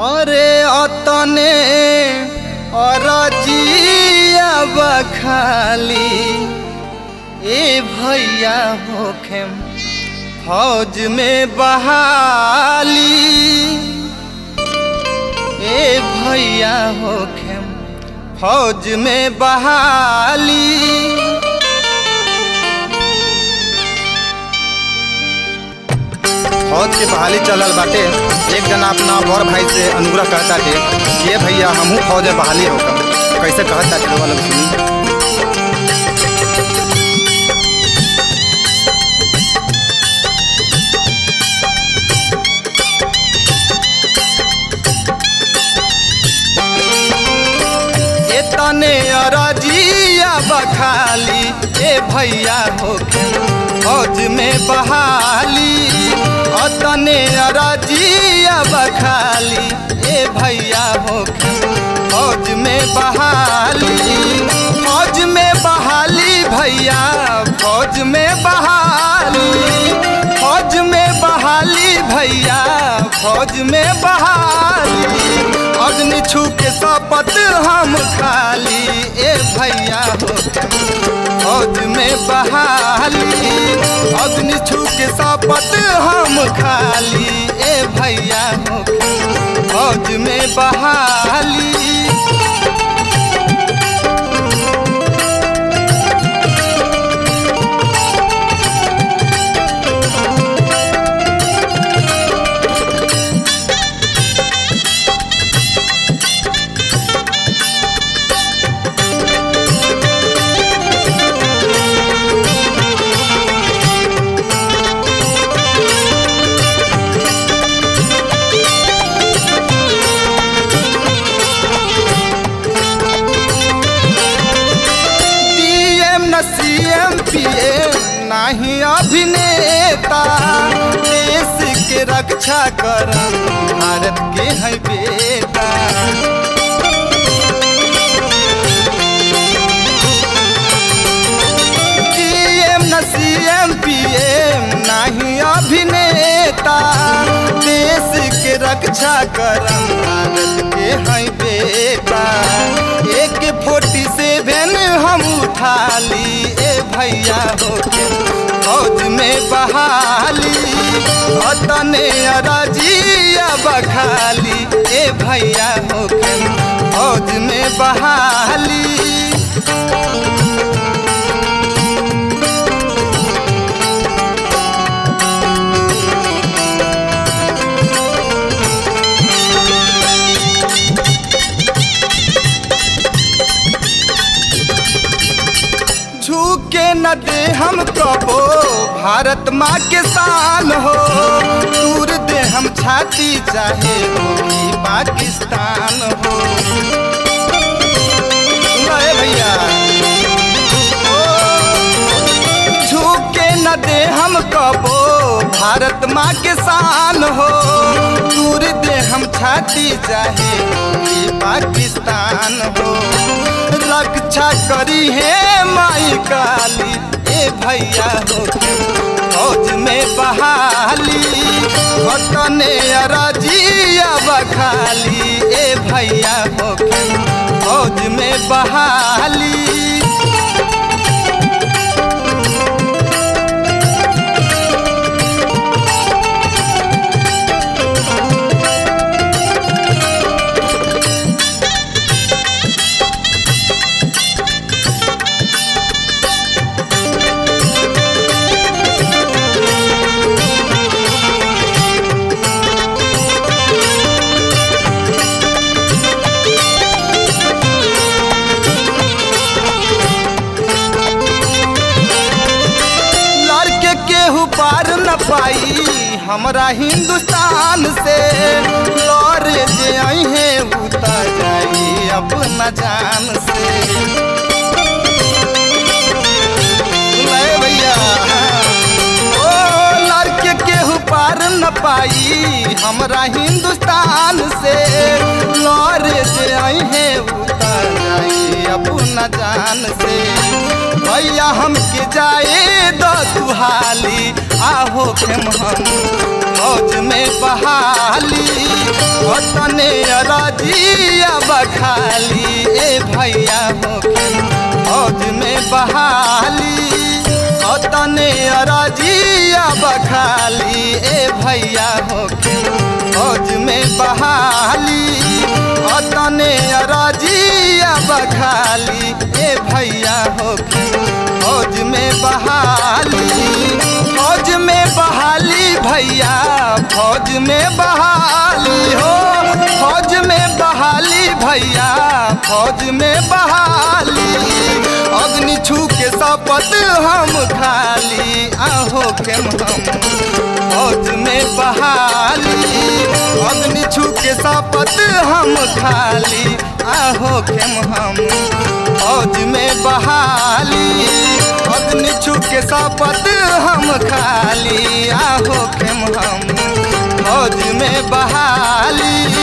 अरे अतने अरजिया बखाली ए भैया होखेम फौज में बहाली ए भैया होखेम फौज में बहाली फौज के बहाली चलल बाटे एक जना अपना बड़ भाई से अनुग्रह कहता थे ये भैया हमहू फौज में बहाली होकर कैसे कहता थे वाला सुनी ए तने अरजिया बखाली ए भैया होके फौज में बहाली अतने अरजिया बखाली ए भैया होके फौज में बहाली फौज में बहाली भैया फौज में बहाली फौज में बहाली भैया फौज में बहाली अग्नि छू के शपथ हम खाली ए भैया हो फौज में बहाली अग्नि छू के शपथ हम खाली ए भैया हो फौज में बहाली डीएम न सीएम पीएम नाही अभिनेता देश के रक्षा कर भारत के है बेटा डीएम न सीएम पीएम नाही अभिनेता देश के रक्षा करम भारत के है बेटा एक फोर्टी सेवन हम उठाली ए भैया होके फौज में बहाली अतने अरजिया बखाली ए भैया होके फौज में बहाली झुके न दे हम कबो भारत माँ के शान हो दूर दे हम छाती चाहे होगी पाकिस्तान हो सुनाए भैया ओ, झुके न दे हम कबो भारत माँ के शान हो दूर दे हम छाती चाहे होगी पाकिस्तान हो रक्षा करी है माई काली ए भैया हो फौज में बहाली वतने अरजिया बखाली ए भैया हो फौज में बहाली लड़के केहू पार न पाई हमरा हिंदुस्तान से लड़े जे अहे उतर जाई अपना जान से ले भैया ओ लड़के केहू पार न पाई हमरा हिंदुस्तान से लौरे जे अहे उतर जाई अपना जान से भैया हमके जाए दो दुहाली आहो खेम हम फौज में बहाली वतने राजिया बखाली ए भैया हो खेम फौज में बहाली वतने राजिया बखाली ए भैया हो खेम फौज में बहाली वतने राजिया बखाली ए भैया हो खेम फौज में बहाली फौज में बहाली भैया फौज में बहाली हो फौज में बहाली भैया फौज में बहाली अग्नि छू के शपथ हम खाली आहो के हम फौज में बहाली अग्नि छू के शपथ हम खाली आहो के हम फौज में बहाली अग्नि छू के शपथ हम खाली आहो के हम फौज में बहाली